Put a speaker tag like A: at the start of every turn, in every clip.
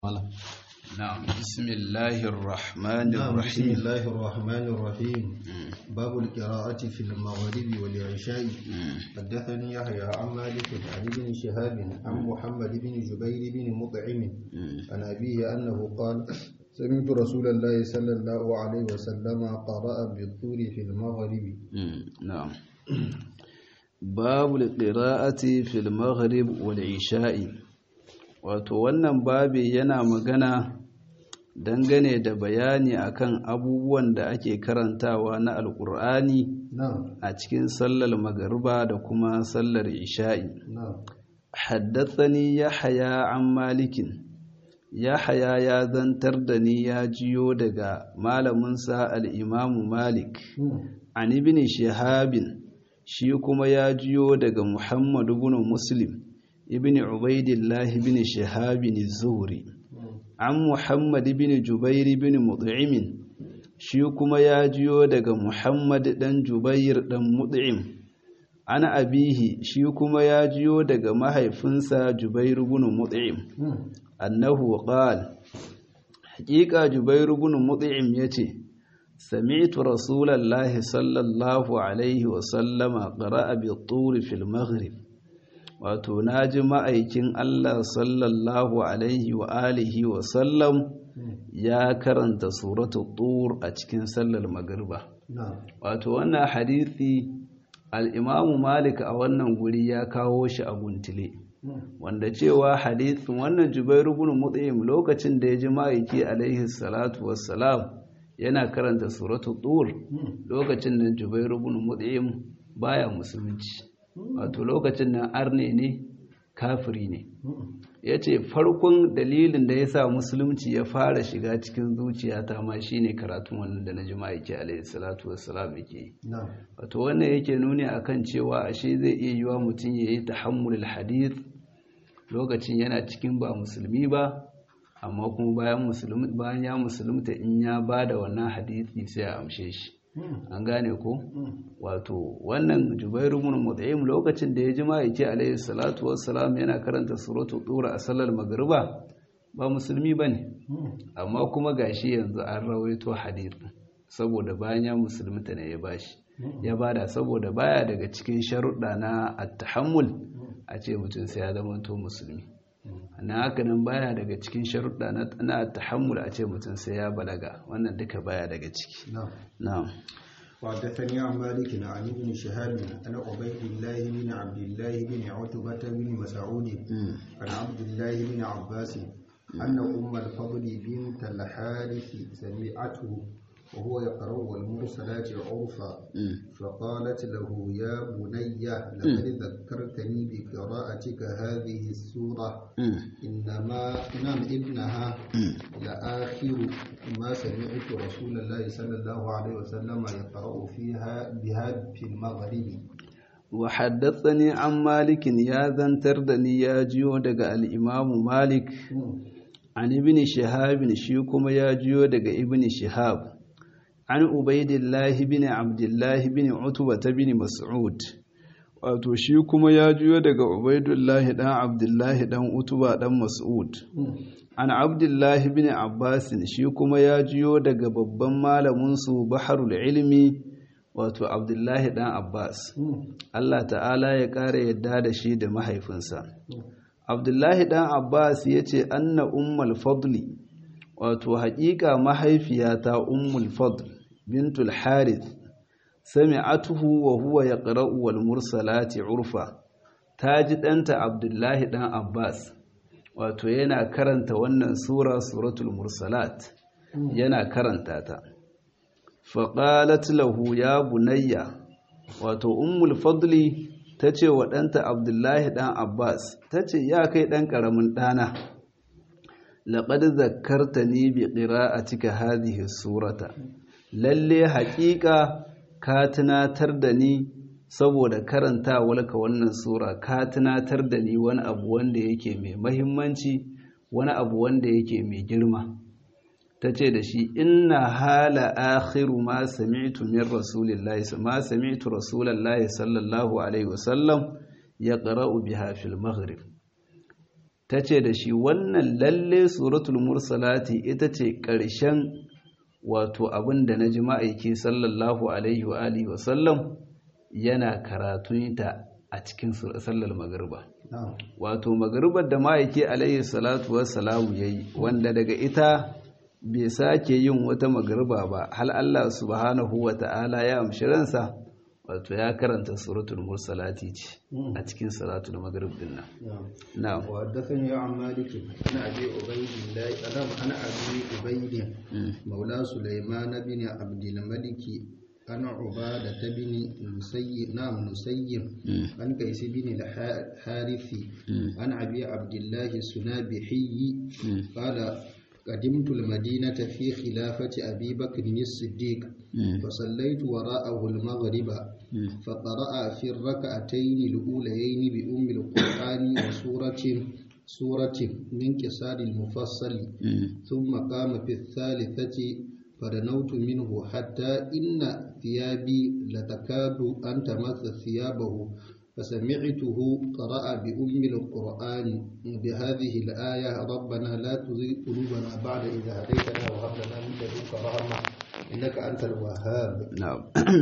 A: نعم بسم الله الرحمن
B: نعم بسم
A: الرحيم
B: الله الرحمن الرحيم باب القراءة في المغرب والعشاء حدثني يحيى عن مالك عن ابن شهاب عن محمد بن جبير بن مطعم عن أبيه أنه قال سمعت رسول الله صلى الله عليه وسلم قرأ بالطور في المغرب
A: نعم باب القراءة في المغرب والعشاء wato wannan babi yana magana dangane da bayani akan abubuwan da ake karantawa na alkur'ani
B: نعم
A: a cikin sallar magariba da kuma sallar isha'i
B: نعم
A: haddathani yahya an malikin yahya ya zantar da ni ya jiyo daga malaminsa al-imamu malik an ibn shihabin shi kuma ya jiyo daga muhammad ibn muslim ibn ubaidillah ibn shihabin zuhri an muhammad ibn jubair ibn mut'im shi kuma ya jiyo daga muhammad dan jubair dan mut'im an abihi shi kuma ya jiyo daga mahaifinsa jubair ibn mut'im annahu qala haqiqa jubair ibn mut'im yace sami'tu rasulallahi sallallahu alaihi wa sallama qara'a bi tur fil maghrib wato naji ma'aikin Allah sallallahu alaihi wa alihi wa sallam ya karanta suratul tur a cikin sallar magriba
B: نعم
A: wato wannan hadisi al-imamu malik a wannan guri ya kawo shi a guntile wanda cewa hadisin wannan jubairu ibn mut'im lokacin da ya ji ma'aiki alaihi salatu wassalam yana karanta suratul tur lokacin nan jubairu ibn mut'im baya musulunci wato lokacin nan arne ne kafiri ne yace farkon dalilin da yasa musulunci ya fara shiga cikin zuciyata ma shine karatun wannan da na ji ma'aiki alaihi salatu wassalam yake yi
B: نعم
A: wato wannan yake nuni akan cewa ashe zai iya yiwa mutum ya yi tahammulul hadith lokacin yana cikin ba musulmi ba amma kuma bayan musulmi bayan ya musulunta in ya bada wannan hadisi sai a amshe shi an gane ko wato wannan jubairu ibn mut'im lokacin da ya ji ma'aiki alaihi salatu wassalam yana karanta suratul tura a sallar magriba ba musulmi bane amma kuma gashi yanzu an rawaito hadisi saboda bayan ya musulunta ne ya bashi ya bada saboda baya daga cikin sharuɗa na at-tahammul a ce mutum sai ya zama to musulmi na haka nan baya daga cikin sharuɗa na na at-tahammul a ce mutum sai ya balaga wannan duka baya daga ciki
B: نعم
A: na'am
B: وحدثني عن مالك عن ابن شهاب عن عبيد الله بن عبد الله بن عتبة بن مسعود عن عبد الله بن عباس أن أم الفضل بنت الحارث سمعته وهو يقرأ والمرسلات عرفا فقالت له يا بني لقد ذكرتني بقراءتك هذه السورة إنما نعم ابنها لآخر ما سمعت رسول الله صلى الله عليه وسلم يقرأ فيها بها في المغرب
A: وحدثني عن مالك يا ذنتر دني يا جيو daga al-Imam Malik an ibn Shihab shi kuma ya jiyo daga ibn Shihab an Ubaidillah ibn Abdullah ibn Utbah ibn Mas'ud wato shi kuma ya jiyo daga Ubaidullah dan Abdullah dan Utbah dan Mas'ud an Abdullah ibn Abbas shi kuma ya jiyo daga babban malamin su Baharul Ilmi wato Abdullah dan Abbas Allah ta'ala ya ƙara yadda da shi da mahaifinsa. Abdullahi ɗan Abbas ya ce, Anna Ummul Fadli, wato haƙiƙa mahaifiyata Ummul Fadl, bintul Harith, sami atuhu wa huwa ya ƙara'u wal mursalati urfa, ta ji ɗanta Abdullahi ɗan Abbas, wato yana karanta wannan Sura Suratul Mursalat, yana karanta ta. Faƙalat lahu ya bunayya, wato Ummul Fadli ta ce wa ɗanta Abdullahi ɗan Abbas, ta ce, Ya kai ɗan ƙaramin ɗana, laƙad zakarta ni bi ƙira a cika hadihi surata, lalle haƙiƙa ka tunatar da ni saboda karanta walka wannan sura, ka tunatar da ni wani abu wanda yake mai mahimmanci, wani abu wanda yake mai girma. ta ce da shi inna hala akhiru ma sami'tu min rasulillahi ma sami'tu rasulallahi sallallahu alaihi wasallam ya qara'u biha fil maghrib ta ce da shi wannan lalle suratul mursalati ita ce ƙarshen wato abin da na ji ma'aiki sallallahu alaihi wa alihi wa sallam yana karatunta a cikin sallar magariba wato magaribar da ma'aiki alaihi salatu wassalamu ya yi wanda daga ita bai sake yin wata magariba ba hal Allah subhanahu wa ta'ala ya amshi ransa wato ya karanta suratul mursalati ce a cikin salatul maghrib din nan na'am
B: wa haddathani an malik ana abi ubaydillah ana ana abi ubayd maula sulaiman bin abdul malik ana ubada bin nusayy nam nusayy an kais bin al harithi an abi abdullah sunabihi qala قدمت المدينة في خلافة أبي بكر الصديق فصليت وراءه المغرب فقرأ في الركعتين الأوليين بأم القرآن وسورة سورة من كسار المفصل ثم قام في الثالثة فدنوت منه حتى إن ثيابي لتكاد أن تمس ثيابه فسمعته قرأ بأم القرآن بهذه الآية ربنا لا تزغ قلوبنا بعد إذا هديتنا وهب لنا من لدنك رحمة إنك أنت الوهاب
A: نعم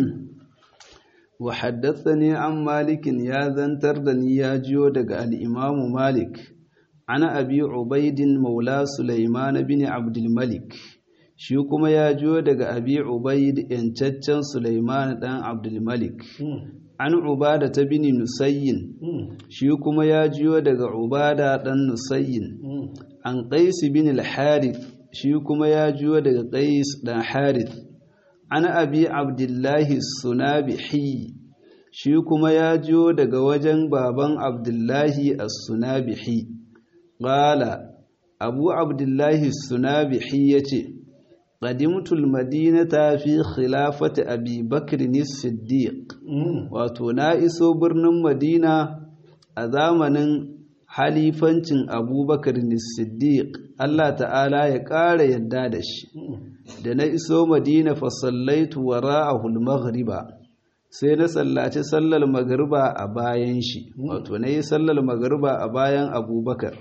A: وحدثني عن مالك يا ذنتر دني يا جيو دغ الإمام مالك أنا أبي عبيد مولى سليمان بن عبد الملك shi kuma ya jiyo daga abi ubaid yancaccen Sulaiman dan Abdul Malik an ubada ta bini nusayyin shi kuma ya jiyo daga ubada dan nusayyin an qais bin al-harith shi kuma ya jiyo daga qais dan harith an abi abdullahi sunabihi shi kuma ya jiyo daga wajen baban abdullahi as-sunabihi qala abu abdullahi sunabihi yace قدمت المدينة في خلافة أبي بكر الصديق wato na iso birnin madina a zamanin halifancin abubakar siddiq Allah ta'ala ya ƙara yadda da shi da na iso madina fasallaitu wa ra'ahul maghriba sai na sallaci sallar magariba a bayan shi wato na yi sallar magariba a bayan abubakar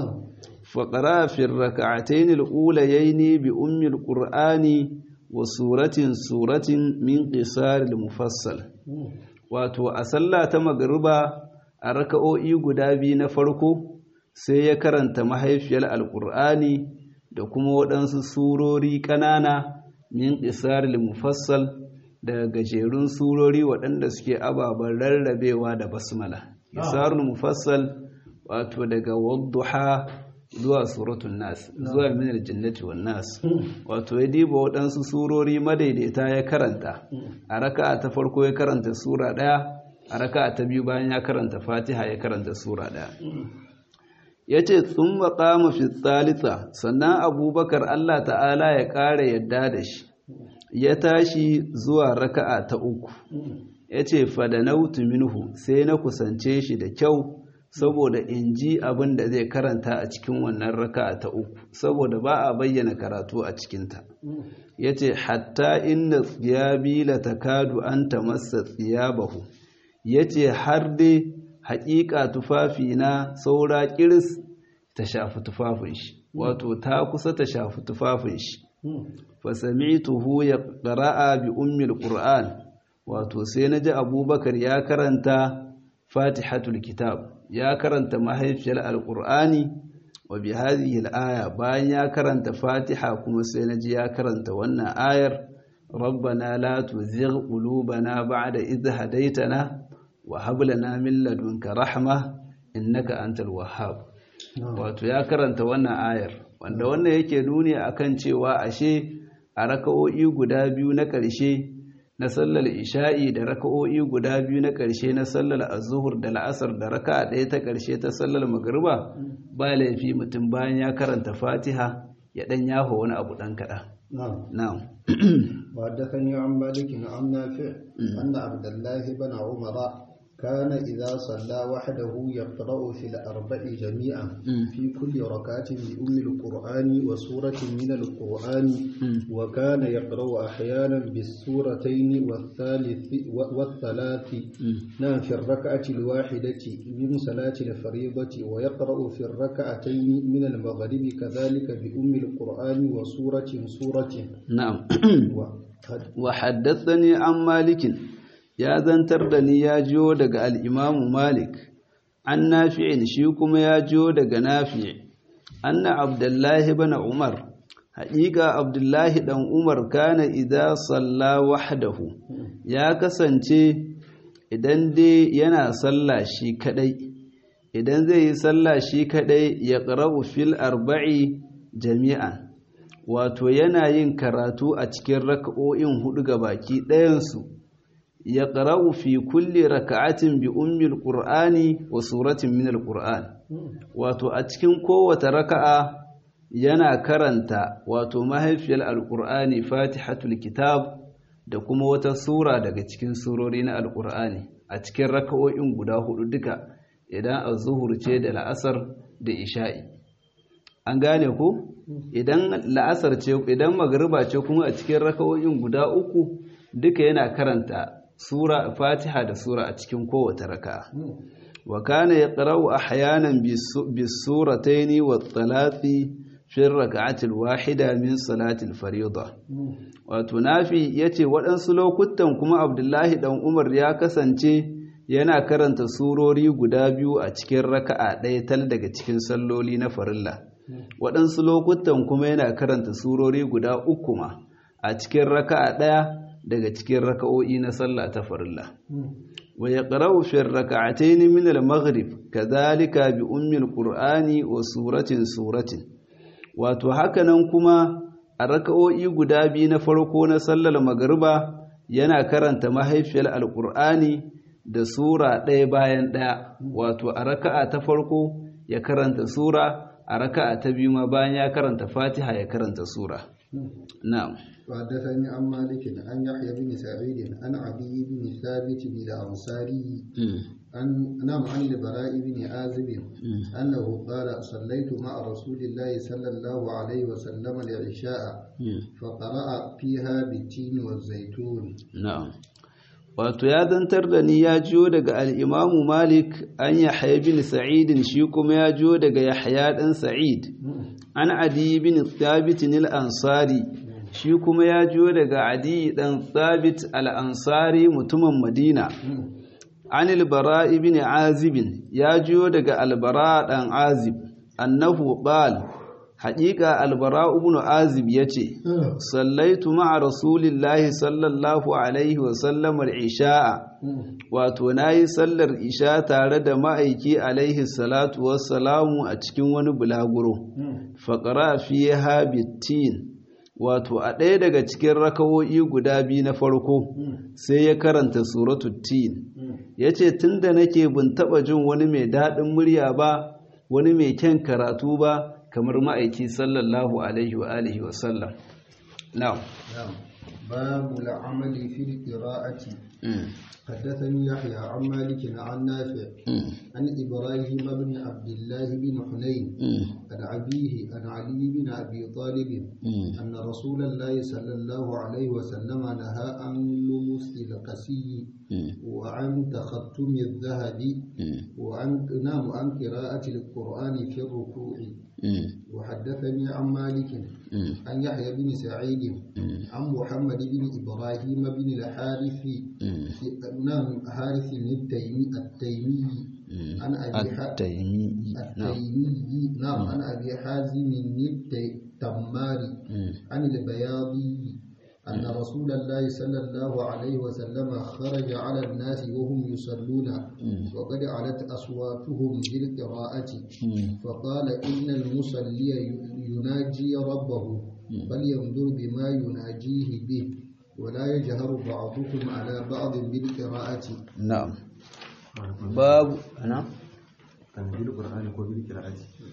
A: فقرأ في الركعتين الأوليين بأم القرآن وسورة سورة من قصار المفصل wato a sallah ta magariba a raka'o'i guda biyu na farko sai ya karanta mahaifiyar alƙur'ani da kuma waɗansu surori ƙanana min ƙisaril mufassal daga gajerun surori waɗanda suke ababen rarrabewa da basmala ƙisaril mufassal wato daga wadduha zuwa suratun nas zuwa minar jannati wan nas wato ya diba waɗansu surori madaidaita ya karanta a raka'a ta farko ya karanta sura ɗaya a raka'a ta biyu bayan ya karanta fatiha ya karanta sura ɗaya ya ce sun maƙama fi tsalitsa sannan abubakar allah ta'ala ya ƙara yadda da shi ya tashi zuwa raka'a ta uku ya ce fadanautu minhu sai na kusance shi da kyau saboda in ji abin da zai karanta a cikin wannan raka'a ta uku saboda ba a bayyana karatu a cikinta ya ce hatta inda tsiyabi la takadu an ta masa tsiyabahu ya ce har dai haƙiƙa tufafi na saura ƙiris ta shafi tufafin shi wato ta kusa ta shafi tufafin shi fasami'tuhu ya ƙara'a bi ummil qur'an wato sai na ji abubakar ya karanta fatihatul kitab ya karanta mahaifiyar alƙur'ani wa bi hadhihi al-aya bayan ya karanta fatiha kuma sai naji ya karanta wannan ayar rabbana la tuzigh qulubana ba'da idh hadaytana wa hab lana min ladunka rahma innaka antal wahhab wato ya karanta wannan ayar wanda wannan yake nuni akan cewa ashe a raka'o'i guda biyu na ƙarshe na sallar isha'i da raka'o'i guda biyu na ƙarshe na sallar azuhur da la'asar da raka'a ɗaya ta ƙarshe ta sallar magariba ba laifi mutum bayan ya karanta fatiha ya ɗan yaho wani abu ɗan kaɗa. na'am
B: وحدثني عن مالك عن نافع أن عبد الله بن عمر كان إذا صلى وحده يقرأ في الأربع جميعا في كل ركعة بأم القرآن وسورة من القرآن وكان يقرأ أحيانا بالسورتين والثالث والثلاث نعم في الركعة الواحدة من صلاة الفريضة ويقرأ في الركعتين من المغرب كذلك بأم القرآن وسورة سورة
A: نعم وحدثني عن مالك ya zantar da ni ya jiyo daga al'imamu Malik, an nafi'in shi kuma ya jiyo daga nafi' anna Abdullahi bana Umar, haƙiƙa Abdullahi ɗan Umar kana idan salla wahdahu ya kasance idan dai yana salla shi kaɗai, idan zai yi salla shi kaɗai ya ƙara'u fil arba'i jami'an, wato yana yin karatu a cikin raka'o'in hudu ga baki ɗayansu. ya ƙara'u fi kulle raka'atin bi ummil ƙur'ani wa suratin minal ƙur'an wato a cikin kowace raka'a yana karanta wato mahaifiyar alƙur'ani fatihatul kitab da kuma wata sura daga cikin surori na alƙur'ani a cikin raka'o'in guda hudu duka idan az-zuhur ce da la'asar da isha'i an gane ko idan la'asar ce idan magriba ce kuma a cikin raka'o'in guda uku duka yana karanta sura fatiha da sura a cikin kowace raka'a wa kana yaqra'u ahyanan bis-suratayn wat-thalathi fi ar-rak'ati al-wahida min salati al-fariida wato nafi yace waɗansu lokutan kuma Abdullahi dan Umar ya kasance yana karanta surori guda biyu a cikin raka'a ɗaya tal daga cikin salloli na farilla waɗansu lokutan kuma yana karanta surori guda uku ma a cikin raka'a ɗaya daga cikin raka'o'i na sallah ta farilla wa yaqra'u fi rak'atayn min al-maghrib kadhalika bi ummi al-qur'ani wa suratin suratin wato hakanan kuma a raka'o'i guda biyu na farko na sallar magriba yana karanta mahaifiyar al-qur'ani da sura ɗaya bayan ɗaya wato a raka'a ta farko ya karanta sura a raka'a ta biyu ma bayan ya karanta fatiha ya karanta sura na'am
B: وحدثني عن مالك عن يحيى بن سعيد عن عدي بن ثابت بن الأنصاري عن نعم عن البراء بن عازب أنه قال صليت مع رسول الله صلى الله عليه وسلم العشاء فقرأ فيها بالتين والزيتون
A: نعم wato ya zantar da ni ya jiyo daga al'imamu malik an yahya bin sa'idin shi kuma ya jiyo daga yahya ɗan sa'id an adi bin thabitin ansari shi kuma ya jiyo daga adi ɗan thabit al'ansari mutumin madina an albara ibn azibin ya jiyo daga albara ɗan azib annahu qal haƙiƙa albara ibn azib ya ce sallaitu ma'a rasulillahi sallallahu alaihi wasallam isha'a wato na yi sallar isha tare da ma'aiki alaihi salatu wassalamu a cikin wani bulaguro faƙara fiye habittin wato a ɗaya daga cikin rakawo'i guda biyu na farko sai ya karanta suratu tin ya ce tun da nake bin taɓa jin wani mai daɗin murya ba wani mai kyan karatu ba kamar ma'aiki sallallahu alaihi wa alihi wa sallam na'am
B: babu al'amali fi qira'ati حدثني يحيى عن مالك عن نافع عن إبراهيم بن عبد الله بن حنين عن أبيه عن علي بن أبي طالب أن رسول الله صلى الله عليه وسلم نهى عن لمس القسي وعن تختم الذهب وعن نام عن قراءة القرآن في الركوع وحدثني عن مالك عن يحيى بن سعيد عن محمد بن إبراهيم بن الحارث نعم حارث التيمي التيمي عن أبي
A: التيمي
B: التيمي نعم عن أبي حازم التماري عن البياضي أن رسول الله صلى الله عليه وسلم خرج على الناس وهم يصلون وقد علت أصواتهم بالقراءة فقال إن المصلي يناجي ربه بل ينظر بما يناجيه به ولا يجهر بعضكم على بعض بالقراءة
A: نعم باب نعم
C: كان بالقرآن ko بالقراءة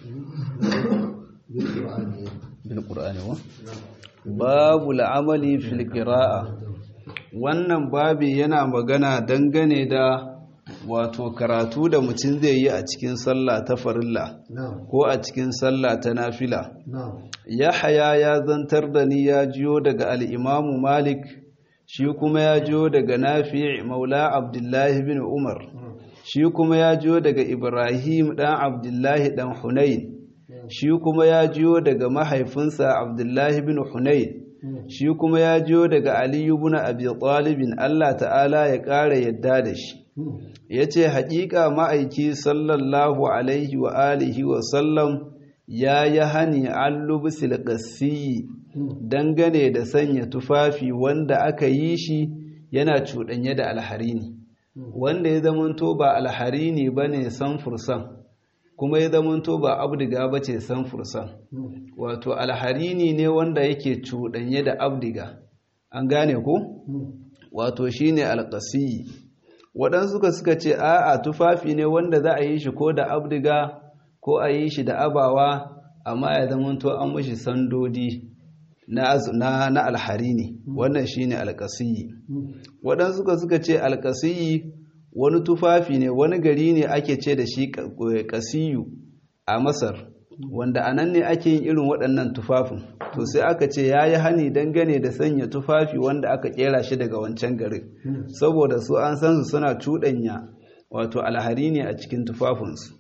B: بالقرآن
A: بالقرآن هو babu la'amali fil qira'a wannan babi yana magana dangane da wato karatu da mutum zai yi a cikin sallah ta farilla
B: نعم
A: ko a cikin sallah ta nafila
B: نعم
A: Yahaya ya zantar da ni ya jiyo daga al'imamu Malik, shi kuma ya jiyo daga Nafi Maula Abdullahi bin Umar, shi kuma ya jiyo daga Ibrahim ɗan Abdullahi ɗan Hunayn, shi kuma ya jiyo daga mahaifinsa Abdullahi bin Hunayn, shi kuma ya jiyo daga Aliyu bin Abi Talibin Allah ta'ala ya ƙara yadda da shi. Ya ce, Haƙiƙa ma'aiki sallallahu Alaihi wa alihi wa sallam ya yi hani an lubusil ƙasiyi dangane da sanya tufafi wanda aka yi shi yana cuɗanye da alharini wanda ya zamanto ba alharini ba ne san fursan kuma ya zamanto ba abdiga ba ce san fursan wato alharini ne wanda yake cuɗanye da abdiga an gane ko wato shine alƙasiyi waɗansu ka suka ce a'a tufafi ne wanda za a yi shi ko da abdiga ko a yi shi da abawa amma ya zamanto an mashi sandodi na, na, na alhari ne wannan shi ne alkasiyi waɗansu ka suka ce alkasiyi wani tufafi ne wani gari ne ake ce da shi kasiyu a masar wanda a nan ne ake yin irin waɗannan tufafin to sai aka ce ya yi hani dangane da sanya tufafi wanda aka ƙera shi daga wancan garin saboda su an san su suna cuɗanya wato alhari ne a cikin tufafinsu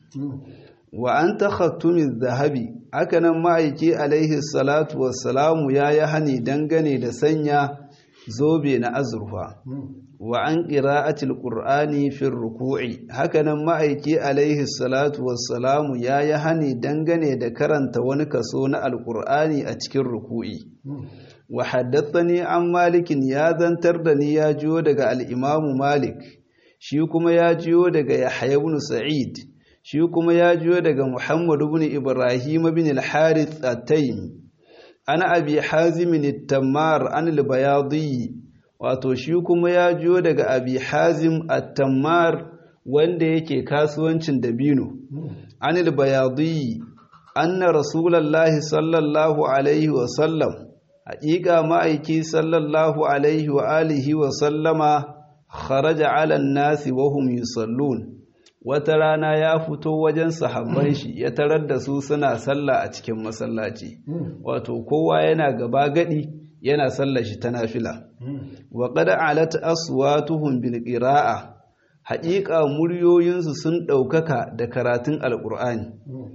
A: wa an takhattumin zahabi hakanan ma'aiki alaihi salatu wassalamu ya yi hani dangane da sanya zobe na azurfa wa an ƙira'atil ƙur'ani fin ruku'i hakanan ma'aiki alaihi salatu wassalamu ya yi hani dangane da karanta wani kaso na alƙur'ani a cikin ruku'i wa haddathani an malikin ya zantar da ni ya jiyo daga al'imamu malik shi kuma ya jiyo daga yahya ibn sa'id shi kuma ya jiyo daga Muhammad ibn Ibrahim ibn al-Harith at-Taymi ana abi Hazim at-Tammar an al-Bayadi wato shi kuma ya jiyo daga abi Hazim at-Tammar wanda yake kasuwancin dabino an al-Bayadi anna rasulullahi sallallahu alaihi wa sallam haƙiƙa ma'aiki sallallahu alaihi wa alihi wa sallama kharaja ala an-nasi wa hum yusallun wata rana ya fito wajen sahabban shi ya tarar da su suna sallah a cikin masallaci wato kowa yana gaba gadi yana sallar shi ta nafila wa qad alat aswatuhum bil qira'a haƙiƙa muryoyinsu sun ɗaukaka da karatun alƙur'ani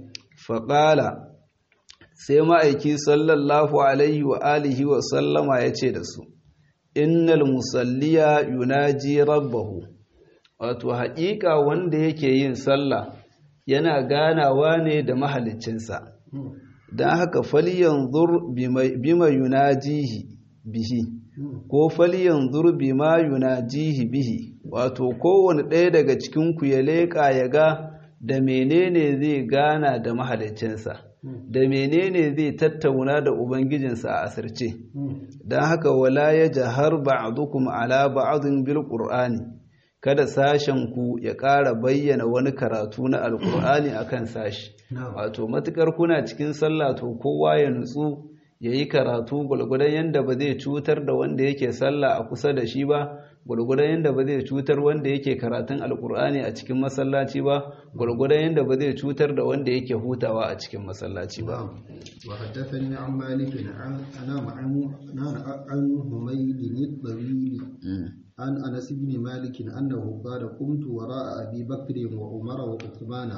A: faƙala sai ma'aiki sallallahu alaihi wa alihi wa sallama ya ce da su innal musalliya yunaji rabbahu wato haƙiƙa wanda yake yin sallah yana ganawa ne da mahaliccinsa don haka faliyan zur bima yunajihi bihi ko faliyan zur bima yunajihi bihi wato kowane ɗaya daga cikinku ya leƙa ya ga da menene zai gana da mahaliccinsa da menene zai tattauna da ubangijinsa a asirce don haka wala ya jahar ba'dukum ala ba'dhin bil qur'ani kada sashen ku ya ƙara bayyana wani karatu na alkur'ani akan sashi wato matukar kuna cikin sallah to kowa ya nutsu ya yi karatu gwalgwadon yadda ba zai cutar da wanda yake sallah a kusa da shi ba gwalgwadon yadda ba zai cutar wanda yake karatun alkur'ani a cikin masallaci ba gwalgwadon yadda ba zai cutar da wanda yake hutawa a cikin masallaci ba
B: wa haddathani an malik an ana ma'amu an humayd al-tawili عن أنس بن مالك أنه قال قمت وراء أبي بكر وعمر وعثمان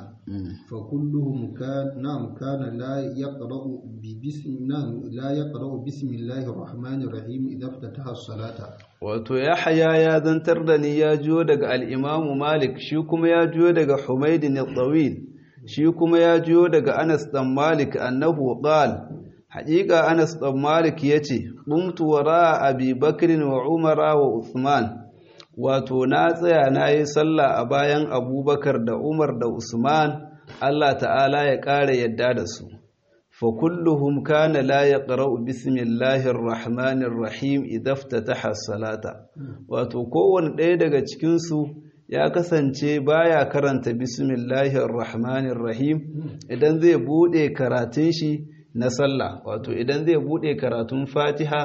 B: فكلهم كان نعم كان لا يقرأ ببسم نعم لا يقرأ بسم الله الرحمن الرحيم إذا افتتح الصلاة
A: wato yahya ya zantar da ni ya jiyo daga al-imamu malik shi kuma ya jiyo daga humayd al-tawil shi kuma ya jiyo daga anas dan malik annahu qala haƙiƙa anas ɗan malik ya ce ƙumtu wara abi bakirin wa umara wa usman wato na tsaya na yi sallah a bayan abubakar da umar da usman allah ta'ala ya ƙara yadda da su fa kulluhum kana la yaqra'u bismillahir rahmanir rahim idza iftataha salata wato kowanne ɗaya daga cikin su ya kasance baya karanta bismillahir rahmanir rahim idan zai bude karatun shi na sallah wato idan zai bude karatun fatiha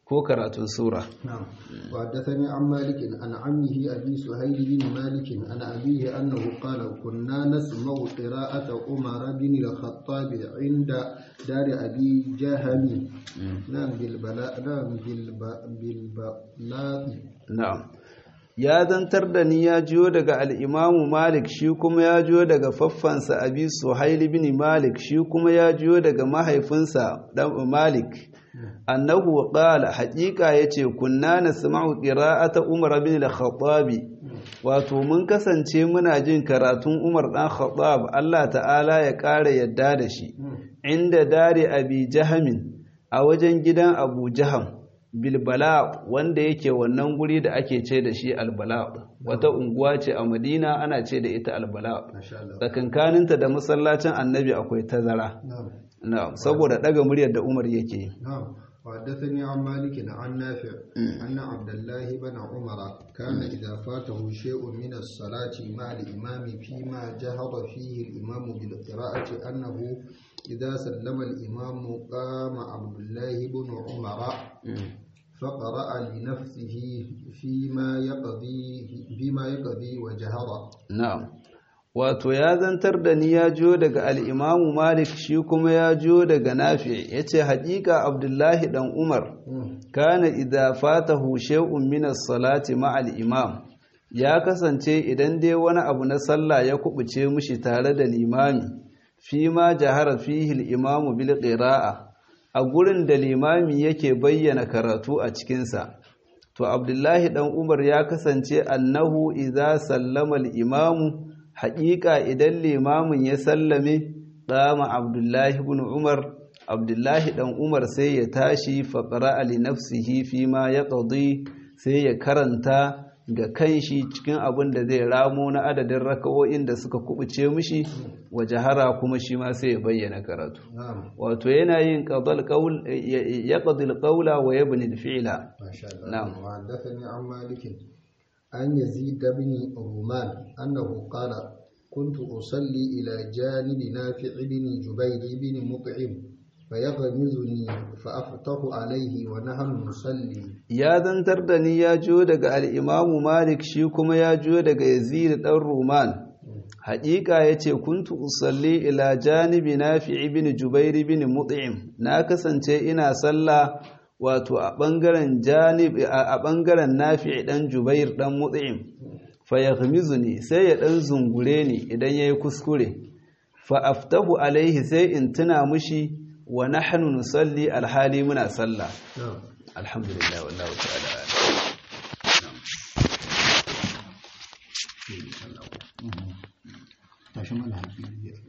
A: ko karatun sura
B: نعم وحدثني عن مالك عن عمه أبي سهيل بن مالك عن أبيه أنه قال كنا نسمع قراءة عمر بن الخطاب عند دار أبي جهم نعم بالبلاء نعم بالب- بالبلاء
A: na'am ya zantar da ni ya jiyo daga al'imamu malik shi kuma ya jiyo daga faffansa abi suhaili bin malik shi kuma ya jiyo daga mahaifinsa dan malik annahu qala haqiqa yace kunna nasma'u qira'ata umar bin al-khattabi wato mun kasance muna jin karatun umar dan khattab Allah ta'ala ya kare yadda da shi inda dare abi jahamin a wajen gidan abu jaham bilbala wanda yake wannan guri da ake ce da shi albala wata unguwa ce a madina ana ce da ita albala
B: ما شاء الله
A: tsakankaninta da masallacin annabi akwai tazara
B: نعم
A: na'am saboda daga muryar da umar yake
B: نعم وحدثني عن مالك عن نافع أن عبد الله بن عمر كان إذا فاته شيء من الصلاة مع الإمام فيما جهر فيه الإمام بالقراءة أنه إذا سلم الإمام قام عبد الله بن عمر فقرأ لنفسه فيما يقضي فيما يقضي وجهر
A: na'am wato ya zantar da ni ya jiyo daga al'imamu malik shi kuma ya jiyo daga nafi ya ce haƙiƙa abdullahi ɗan umar kana idza fatahu shay'un min as-salati ma'al imam ya kasance idan dai wani abu na sallah ya kubuce mushi tare da limami fi ma jahara fihi al-imam bil qira'a a gurin da limami yake bayyana karatu a cikin sa to abdullahi dan umar ya kasance annahu idza sallama al-imam haqiqa idan limamin ya sallame qama abdullahi ibn umar abdullahi dan umar sai ya tashi faƙara li nafsihi fi ma ya ƙadi sai ya karanta ga kanshi cikin abin da zai ramo na adadin raka'o'in da suka kubuce mishi wa jahara kuma shi ma sai ya bayyana karatu
B: نعم
A: wato yana yin qadal qaul ya qadil qawla wa yabni al-fi'la
B: ما شاء الله
A: نعم.
B: وحدثني عن مالك عن يزيد بن رومان أنه قال كنت أصلي إلى جانب نافع بن جبير بن مطعم فيغمزني فأفتح عليه ونحن نصلي
A: ya zantar da ni ya jiyo daga al'imamu malik shi kuma ya jiyo daga yazid ɗan roman haƙiƙa ya ce kuntu usalli ila janibi na fi ibini jubairi bin mut'im na kasance ina sallah wato a ɓangaren janib a ɓangaren nafi ɗan jubair ɗan mut'im fa ya ne sai ya ɗan zungure ni idan ya yi kuskure fa aftahu alaihi sai in tuna mushi wa nahnu nusalli alhali muna sallah
B: نعم
A: الحمد لله والله تعالى أعلم. نعم.